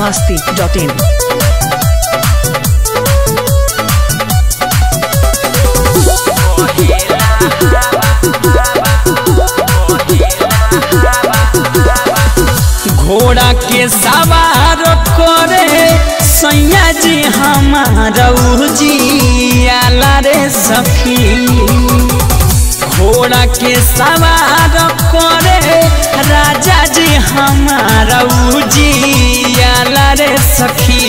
masti.in. घोड़ा के सवार करे सैया जी हमारा जियाला रे सखी घोड़ा के सवार करे राजा जी हमारा जियाला रे सखी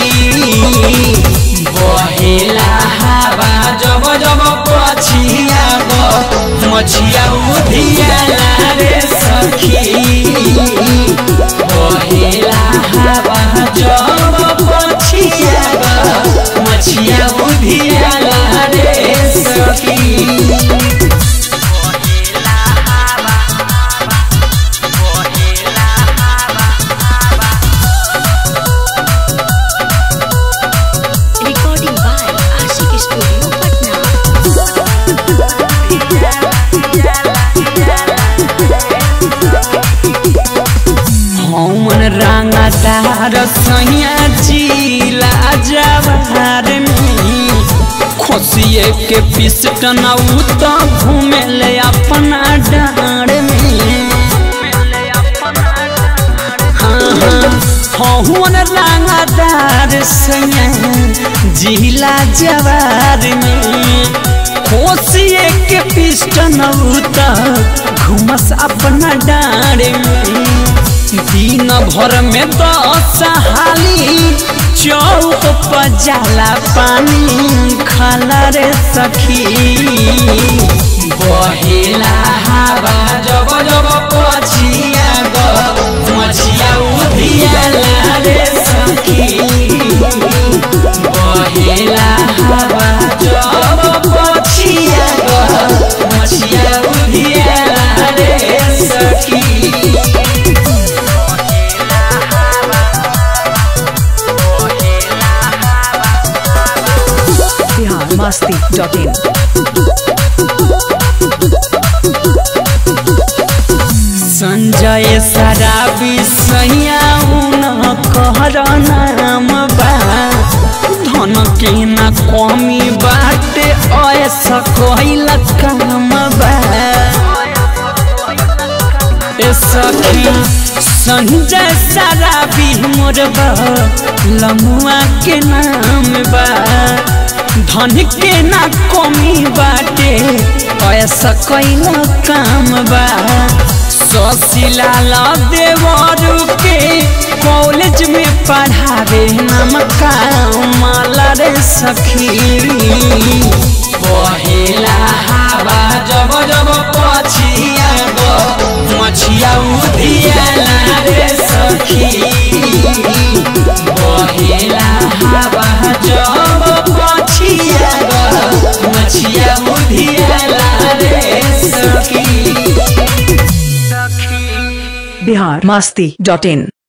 बहेला हवा जब जब पछिया मछिया उधियाला रे सखी बहेला हवा जब पछिया मछिया उधियाला रे सखी Recording by Ashik Studio, Patna. हमन रंगदार सैया जिला जवार में खोसिए के पिस्टन तो घूमे ले अपना डाँड में हाँ हाँ हमन रंगदार सैया जिला जवार में खोसिए के पिस्टन तो घूमस अपना डाँड में दिन भर में दस हाली चौक पर जाला पानी खाला रे सखी बहेला हवा जब जब पछिया ग मछिया उधियाला रे सखी बहेला हवा जब पछिया ग मछिया उधियाला रे सखी Bihar masti.in. संजय शराबी सैया उन कहर नाम बा धन के न कमी बाटे ऐसा कैल काम बा ए सखी संजय शराबी मोर बा लमुआ के नाम बा धन के ना कमी बाटे ऐसा कैल काम बा ससिला देवरू के कॉलेज में पढ़ावे नाम माला रे सखी पहेला हवा जब जब पछिया गो मछिया उधियाला रे सखी पहेला हवा जब पछिया गो मछिया उधियाला रे सखी Bihar masti.in.